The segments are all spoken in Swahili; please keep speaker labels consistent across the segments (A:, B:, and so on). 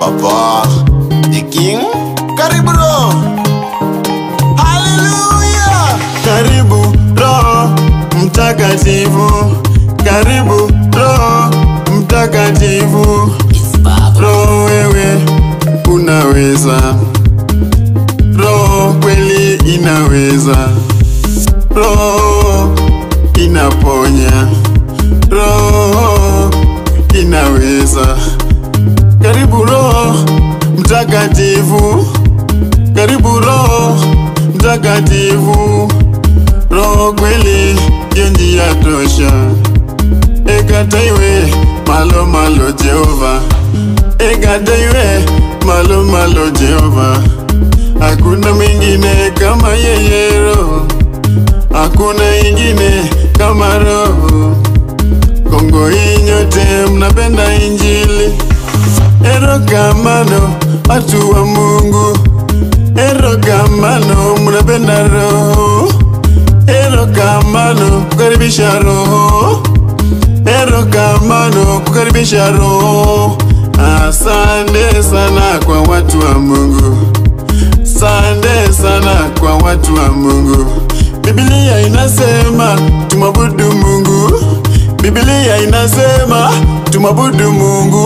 A: Papa the King, karibu Roho. Haleluya,
B: Karibu Roho Mtakatifu, karibu Roho Mtakatifu. Roho wewe unaweza, Roho kweli inaweza, Roho inaponya, Roho inaweza. Karibu Roho Mtakatifu, karibu Roho Mtakatifu. Roho kweli ndio njia tosha, ekataiwe malo malo Jehova, ekataiwe malo malo Jehova. Hakuna mwingine kama yeye Roho, hakuna ingine kama Roho. Kongo hii nyote mnapenda Injili, erokamano watu wa Mungu, erokamano mnapenda Roho, erokamano kukaribisha Roho, erokamano kukaribisha Roho. Asante sana kwa watu wa Mungu, asante sana kwa watu wa Mungu. Biblia inasema tumwabudu Mungu, Biblia inasema tumwabudu Mungu,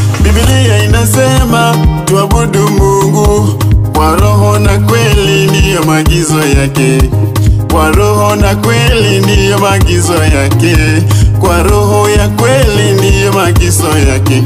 B: Biblia inasema tuabudu Mungu kwa roho na kweli, ndiyo maagizo yake. Kwa roho na kweli, ndiyo maagizo yake. Kwa roho ya kweli, ndiyo maagizo yake.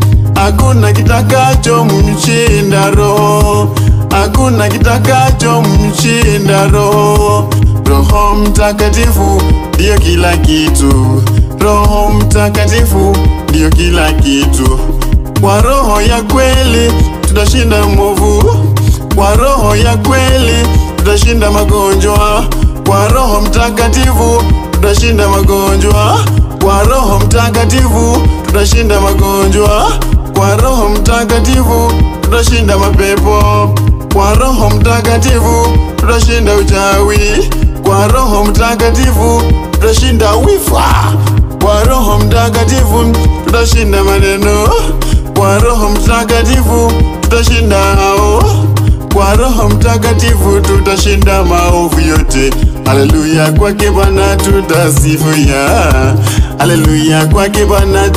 B: Hakuna kitakacho mshinda roho, hakuna kitakacho mshinda roho. Roho Mtakatifu ndiyo kila kitu, Roho Mtakatifu ndiyo kila kitu. Kwa roho ya kweli tutashinda mwovu, kwa roho ya kweli tutashinda magonjwa, kwa Roho Mtakatifu tutashinda magonjwa, kwa Roho Mtakatifu tutashinda magonjwa, kwa Roho Mtakatifu tutashinda mapepo, kwa Roho Mtakatifu tutashinda uchawi, kwa Roho Mtakatifu tutashinda wifa, kwa Roho Mtakatifu tutashinda maneno, kwa Roho Mtakatifu tutashinda hao, kwa Roho Mtakatifu tutashinda maovu yote. Haleluya, kwake Bwana tutasifia, haleluya, kwake Bwana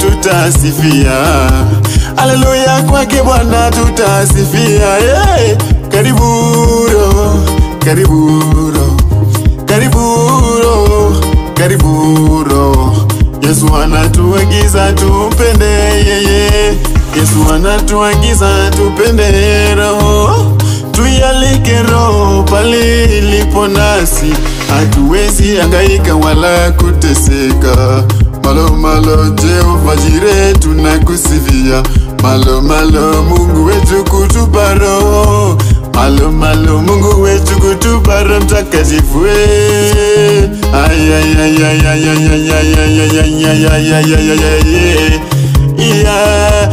B: tutasifia, haleluya, kwake Bwana tutasifia. Hey, karibu Roho, karibu Roho, karibu Roho, karibu Roho. Yesu anatuagiza tupende yeye, Yesu anatuagiza tupende Roho, tuyalike Roho pale ilipo nasi, hatuwezi hangaika wala kuteseka. Malo malo Jehova Jire tunakusifia, malo malo Mungu wetu kutupa Roho, malo malo Mungu wetu kutupa Roho Mtakatifu. eh. Ay, ay, ay, ay, ay, ay, ay, ay, ay, ay, ay, ay, ay, ay, ay, ay, ay, yeah. Yeah.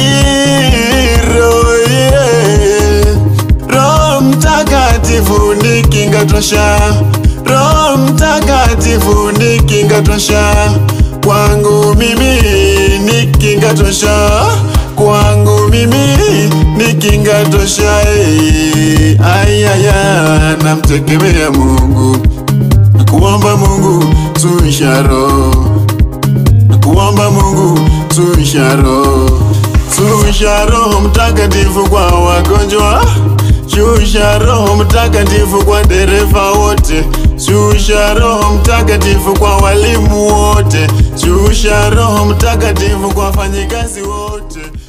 B: Iro, yeah. Roho Mtakatifu ni kinga tosha, Roho Mtakatifu ni kinga tosha, kwangu mimi ni kinga tosha, kwangu mimi ni kinga tosha. eh. Ayaya, namtegemea Mungu, kuomba Mungu suisha roho kuomba Mungu suisha roho, suisha Roho Mtakatifu kwa wagonjwa, shusha Roho Mtakatifu kwa dereva wote, shusha Roho Mtakatifu kwa walimu wote, shusha Roho Mtakatifu kwa wafanyikazi wote.